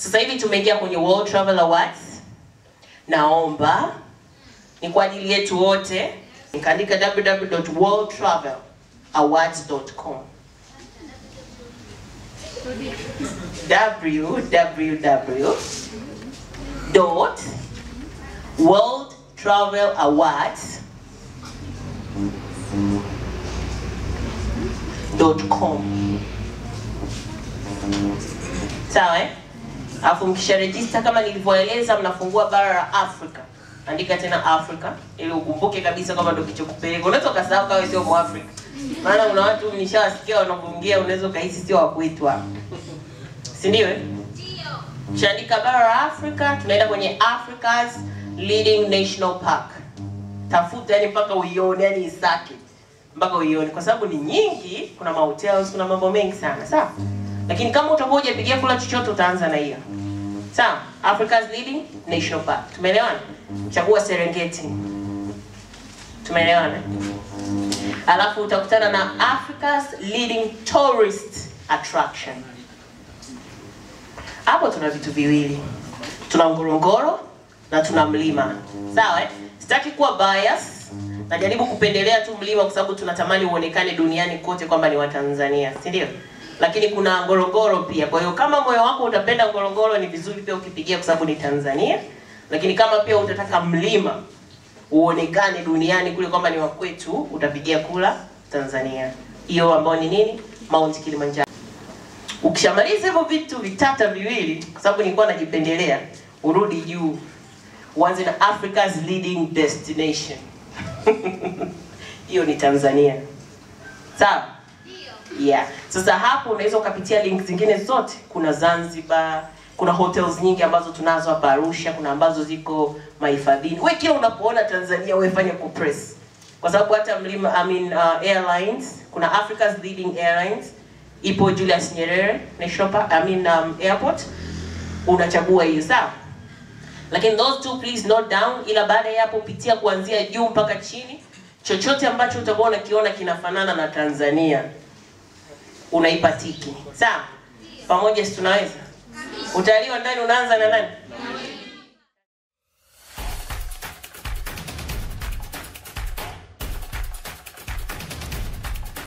Sasa hivi tumeingia kwenye World Travel Awards. Naomba ni kwa ajili yetu wote, nikaandika www.worldtravelawards.com www dot World Travel Awards dot com. Sawa eh? Alafu mkisha register kama nilivyoeleza, mnafungua bara la Afrika, andika tena Africa ili ukumbuke kabisa kwamba ndio kichokupeleka. Unaweza ukasahau kama sio Mwafrika, maana kuna watu nishawasikia wanapoongea, unaweza ukahisi sio wa kwetu hapa, si ndio? eh? Kishaandika bara la Afrika, tunaenda kwenye Africa's leading national park. Tafuta yani mpaka uione, yani isake mpaka uione, kwa sababu ni nyingi. Kuna mahotels, kuna mambo mengi sana, sawa. Lakini kama utakuwa hujapigia kula chochote, utaanza na hiyo, sawa. Africa's leading national park, tumeelewana? Chagua Serengeti, tumeelewana? Alafu utakutana na Africa's leading tourist attraction hapo tuna vitu viwili, tuna Ngorongoro na tuna mlima, sawa eh? Sitaki kuwa bias, najaribu kupendelea tu mlima kwa sababu tunatamani uonekane duniani kote kwamba ni Watanzania, si ndio? Lakini kuna Ngorongoro pia. Kwa hiyo kama moyo wako utapenda Ngorongoro, ni vizuri pia ukipigia kwa sababu ni Tanzania. Lakini kama pia utataka mlima uonekane duniani kule kwamba ni wa kwetu, utapigia kula Tanzania, hiyo ambayo ni nini? Mount Kilimanjaro. Ukishamaliza hivyo vitu vitata viwili, kwa sababu nilikuwa najipendelea, urudi juu, uanze na Africa's leading destination. Hiyo ni Tanzania, sawa? Yeah. Sasa hapo unaweza ukapitia link zingine zote. Kuna Zanzibar, kuna hotels nyingi ambazo tunazo hapa Arusha, kuna ambazo ziko mahifadhini. Wewe kila unapoona Tanzania wewe fanya kupress, kwa sababu hata mlima I mean, uh, airlines kuna Africa's leading airlines ipo Julius Nyerere National Park, I mean, um, airport unachagua hiyo sawa, lakini those two please note down, ila baada ya hapo pitia kuanzia juu mpaka chini, chochote ambacho utakuwa unakiona kinafanana na Tanzania unaipa tiki sawa. Pamoja si tunaweza? Utalii wa ndani unaanza na nani?